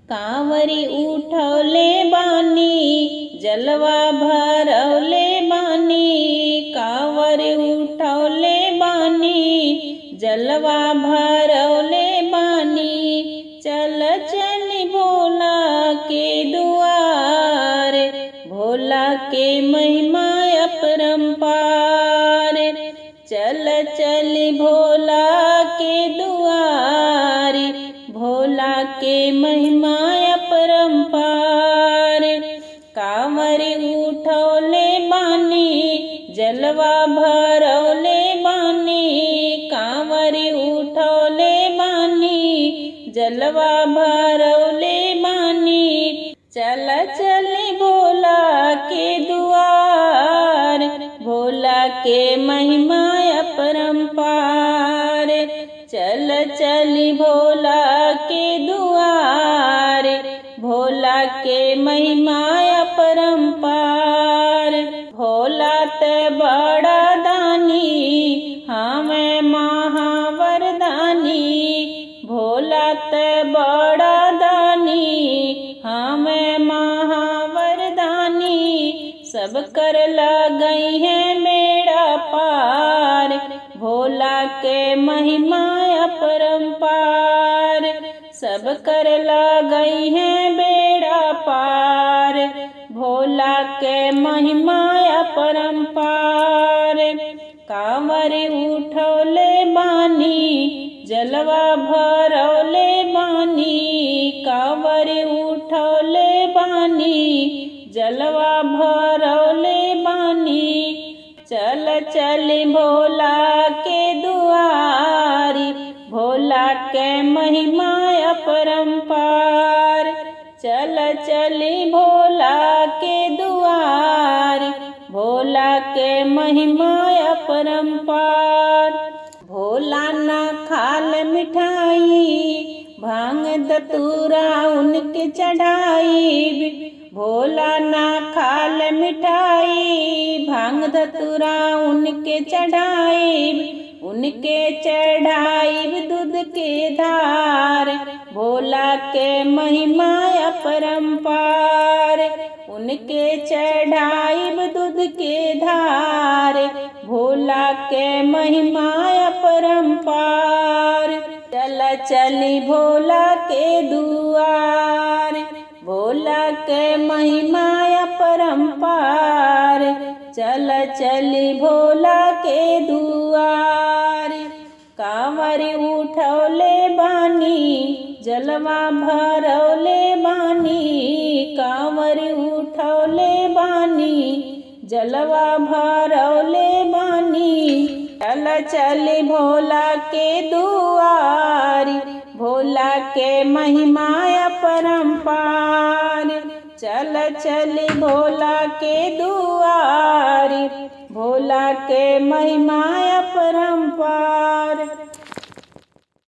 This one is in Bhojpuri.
कांवरी उठौले बानी जलवा भरौले बानी कांवरी उठौले बानी जलवा भरौले बानी चल चल भोला के दुआर भोला के महिमा अपरंपार चल चल भोला के दुआर भोला के महिमा अपरंपार कांवर उठौले बानी जलवा भरौले बानी कांवर उठौले बानी जलवा भरौले बानी चल चल भोला के दुआर भोला के महिमा अपरंपार चल चल भोला के दुआर भोला के महिमा अपरंपार भोला ते बड़ा दानी हमें महावरदानी भोला ते बड़ा दानी हमें महावरदानी सब कर गई है मेरा पार भोला के महिमा अपरंपार सब कर गई है बेड़ा पार भोला के महिमा अपरंपार कांवर उठौले बानी जलवा भरौले बानी कांवर उठौले बानी जलवा भरौले बानी चल चल भोला के दुआरी भोला के महिमा अपरंपार चल चल भोला के दुआर भोला के महिमा अपरंपार भोला ना खाल मिठाई भांग दतूरा उनके चढ़ाई भोला ना खाल मिठाई भांग धतुरा उनके चढ़ाई उनके चढ़ाई दूध के धार भोला के महिमा अपरंपार उनके चढ़ाई दूध के धार भोला के महिमा अपरंपार चल चली भोला के दुआर भोला के महिमा अपरंपार चल चली भोला के दुआर कांवर उठौले बानी जलवा भरौले बानी कांवर उठौले बानी जलवा भरौले बानी चल चल भोला के दुआरी भोला के महिमा अपरंपार चल चल भोला के दुआरी भोला के महिमा अपरंपार